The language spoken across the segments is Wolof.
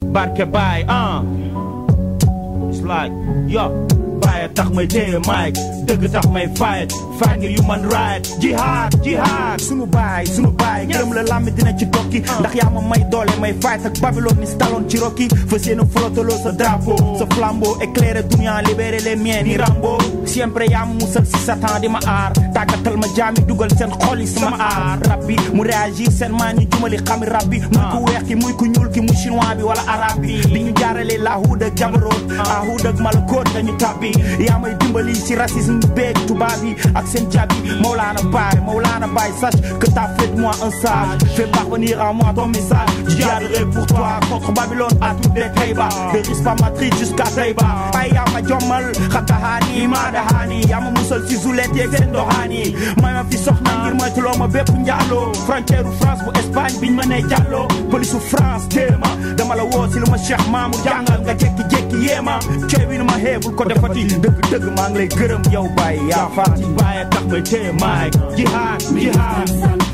barke baay ah it's like yo baay tax may téye mic dëgg tax may fight fight ngir human right jihad jihad sunu baay sunu baay gërëm la lambi dina ci tokki ndax yaa ma may doole may fight ak Babylone ni staloon ci rokki fa seena flottaloo sa drapeau sa flambeau éclairé dunia libéré les miens ni Rambo siempre yaa ma musal si satan di ma aar tàggatal ma jaami dugal seen xol yi sama aar rab bi mu réagir seen maa ñu jumali xami rab bi muy ku weex ki muy ku ñuul ki muy chinois bi wala arabe bi di ñu jaarale lahuud ak jabaroot ahuud ak malakoot dañu tàbbi yaa may dimbali si racisme beeg tubaab yi ak seen jabi Maulana Baye Maulana Baye sache que t'as fait de moi un sage fais parvenir à moi ton message jihadirai pour toi contre Babylone à toutes les Taïba de Rispa Madrid jusqu'à Taïba ay yaa ma jommal xatahaani maa dahaani yaa ma musal si zulet yeeg seen doxaani may ma fi soxna ngir moytuloo ma bépp njaaloo frontière France bu Espagne biñ ma nee jàlloo police France téema dama la woo si lu ma Cheikh Mamour jàngal nga jékki-jékki yéema cooy bi nu ma xeebul ko defati dëgg dëgg maa ngi lay gërëm yow Baye yaa faati baay tax may téye mic jihad jihad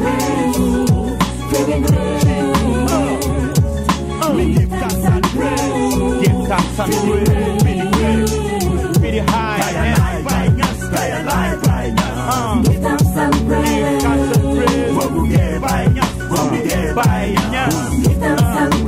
give thanks and praise give thanks and praise be the great be the high and by nyas by alive by nyas Give thanks and praise. thanks and praise what we get by nyas what we get by nyas Give thanks and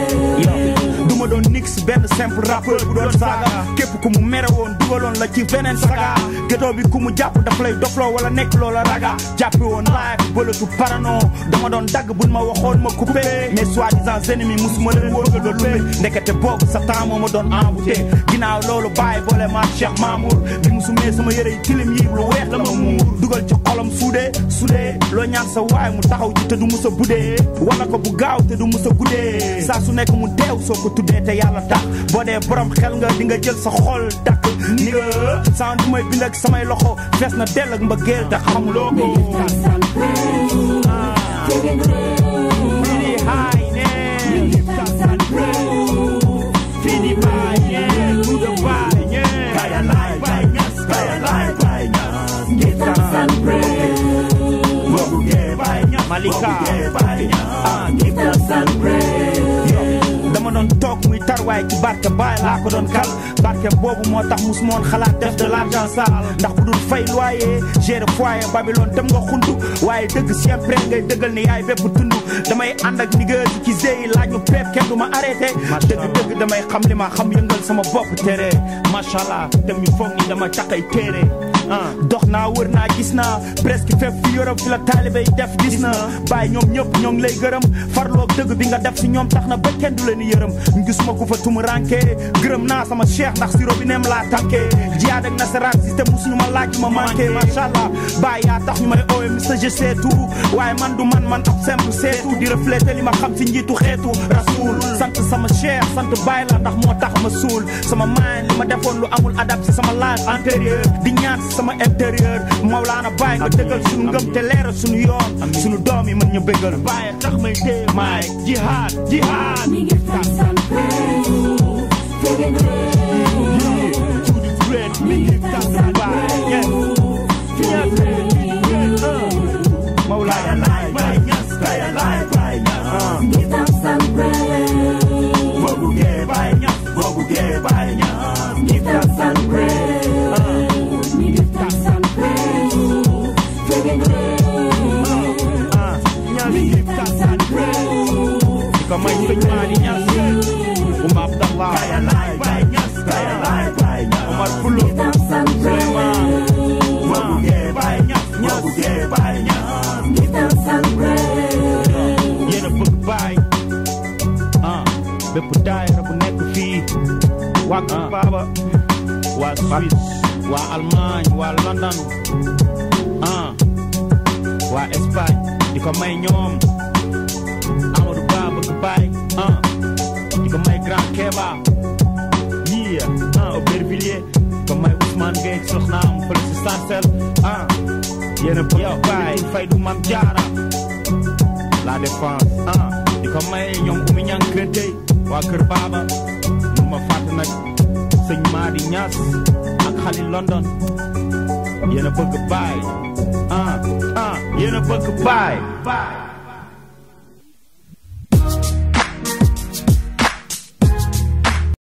praise. du ma doon nix benn simple rappeur bu doon saaga képp ku mu mere woon dugaloon la ci beneen saga gétoo bi ku mu jàpp daf lay dofloo wala nekk loola raga jàppi woon live bëlatu parano dama doon dagg buñ ma waxoon ma coupé mais soi-disant ennemis musuma leen wóor nga doon lumbe ndekete boobu sa temps moo ma doon envoûté ginnaaw loolu bàyyi boole ma Cheikh Mamour bi mu sumee sama yëre yi tilim yi lu weex la ma muur dugal ci xolam suudee suudee loo ñaan sa waay mu taxaw ci te du musa budee wala ko bu gaaw te du musa guddee saa su nekk mu deew soo ko tuddee te yàlla tax boo dee borom xel nga di nga jël sa xol takk ni nga sans du may bind ak samay loxo fees na dell ak mbëggeel te xamuloo ko Give thanks and praise. Giving praise. Fini high ne Give thanks and praise. Fini by yeah to the by yeah by alive by nyas by alive by nyas Give thanks and praise. what we get by nyas Malika by nyas Give thanks and praise. dama doon toog muy tarwaay ci barke baay laa ko doon kal barke boobu moo tax mus moon xalaat def de l'argent sale ndax bu dul fay loyer gérer foyer Babylone dem nga xuntu waaye dëgg siempre ngay dëggal ni yaay bépp tund damay ànd ak nigga ci zéyi laaj ñu peep kenn du ma arrêté dëgg dëgg damay xam li ma xam yëngal sama bopp tere macha allah dem ñu foog ni dama caqay téere ah dox naa wër naa gis naa presque fépp fi Europe fi la taalibe yi def gis na bàyyi ñoom ñëpp ñoo ngi lay gërëm farloog dëgg bi nga def si ñoom tax na ba kenn du leen yërëm gisuma ku fa tumu ranke gërëm naa sama cheikh ndax si robineem laa tànkee jiyaad ak nasaraan système musuñu ma laaj ma manqué macha allah bàyyi yaa tax ñu may oowe Mister je sais tout waaye man du man man ab simple seetu di refléter li ma xam si njiitu xeetu rasul sant sama cheikh sant bàyyi la ndax moo tax ma suul sama maan li ma defoon lu amul adab si sama life antérieur di ñaan si sama intérieur Maulana bàyyi nga dëggal suñu ngëm te leeral suñu yoon suñu doom yi mën ñu bëggal Baye tax may téye mic jihad jihad Me give thanks and praise. Giving praise. to the great me give thanks and baay yeah Giving praise. Maulana alive by nyas by alive by nyas Give thanks and praise. what we get by nyas what we get by nyas Give thanks and praise. Me give thanks and praise. Giving praise. nyas give thanks and praise ko may sëñ Mali Ñas Oumar Abdallah by alive by nyas by alive by nyas Omar Fulo Give thanks and praise. what we get by nyas what we get by nyas Give thanks and praise. yéen a bëgg baay ah bépp daayira bu nekk fii waa Kër Baba waa Suisse waa Allemagne waa London ah waa Espagne di ko may ñoom Amadou Ba bëgg baay ah di ko may Grand Keba yii ah Aubervilliers di ko may Ousmane Gueye soxnaam fële si Sarcelles ah yéen a bëgg baay fay du Mam Jaara la défense ah di ko may ñoom Oumy Niang Kër Dey waa Kër Baba mun ma fàtte nag sëñ Madi Niass ak Khalil London yéen a bëgg baay ah ah yéen a bëgg baay baay